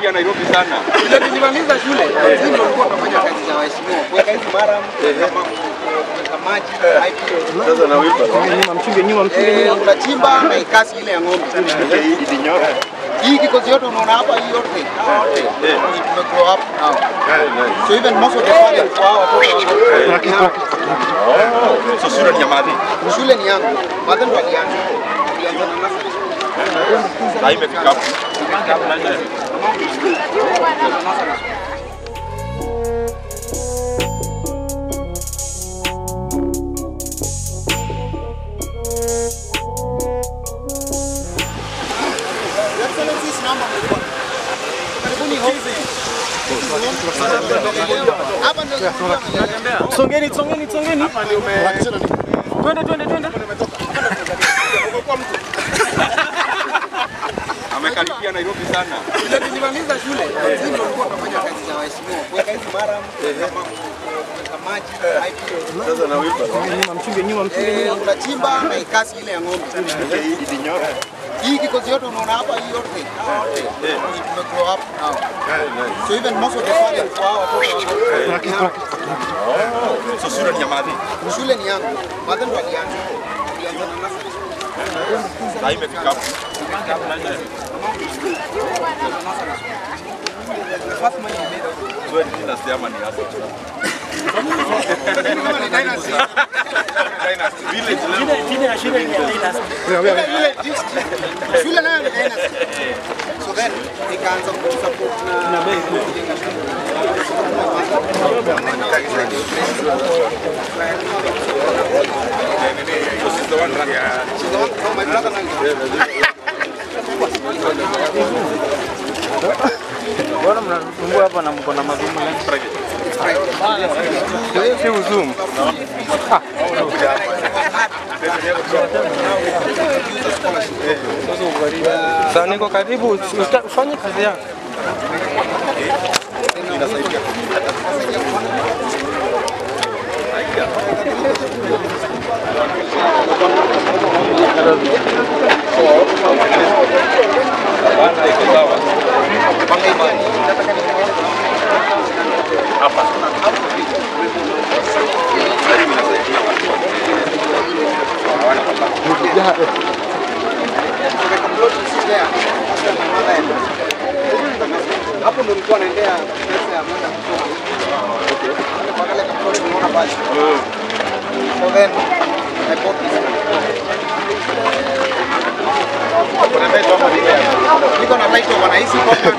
Wamekaribia Nairobi sana. Ndio tulimaliza shule. Sisi ndio tulikuwa tunafanya kazi za waheshimiwa. Kuweka hizi maram, kama kuweka maji, pipe. Sasa na wipa. Nyuma mchunge nyuma mchunge Eh, nyuma. unachimba na ikasi ile ya ng'ombe. Hii kikosi yote unaona hapa hii yote. hawa wote. Ni tume grow up now. So even most of the parents kwa hawa watoto wako. So shule ni ya madhi. Shule ni yangu. Madhe ndo alianza. Alianza na nursery. Na imefika hapo. Excellencies, naomba mlikuwa. Karibuni ofisi. Hapa ndio tulikuwa Songeni songeni songeni. Twende twende twende. Amekaribia Nairobi sana. Ndio tulimaliza shule. Sisi ndio tulikuwa tunafanya kazi za waheshimiwa. Kuweka hizi maram, kama kuweka maji, pipe. Sasa na wipa. Nyuma mchunge nyuma mchunge Eh, nyuma. unachimba na ikasi ile ya ng'ombe. Hii kikosi yote unaona hapa hii yote. hawa wote. Ni tume grow up now. So even most of the parents kwa hawa watoto wako. So shule ni ya madhi. Shule ni yangu. Madhe ndo alianza. Alianza na nursery. Na imefika hapo. The first money we made out of Wewe ni dynasty ama ni hasa? Kama ni dynasty. Dynasty. Village leo. Vile district. Shule nayo ni dynasty. So then nikaanza kusupport na kujenga shule. So she's the one running. She's the one- no, my brother now. Bwana mnasumbua hapa na mko na magumu leo. Si uzoom. Sasa niko karibu usta- ufanye kazi yako. Banda iko sawa. Hapa. hapo ndo nilikuwa naendea pesa ya mwenda kusoma. Kwa kale kaploti unaona pale. So then I bought this. Niko na title bwana, hizi kwa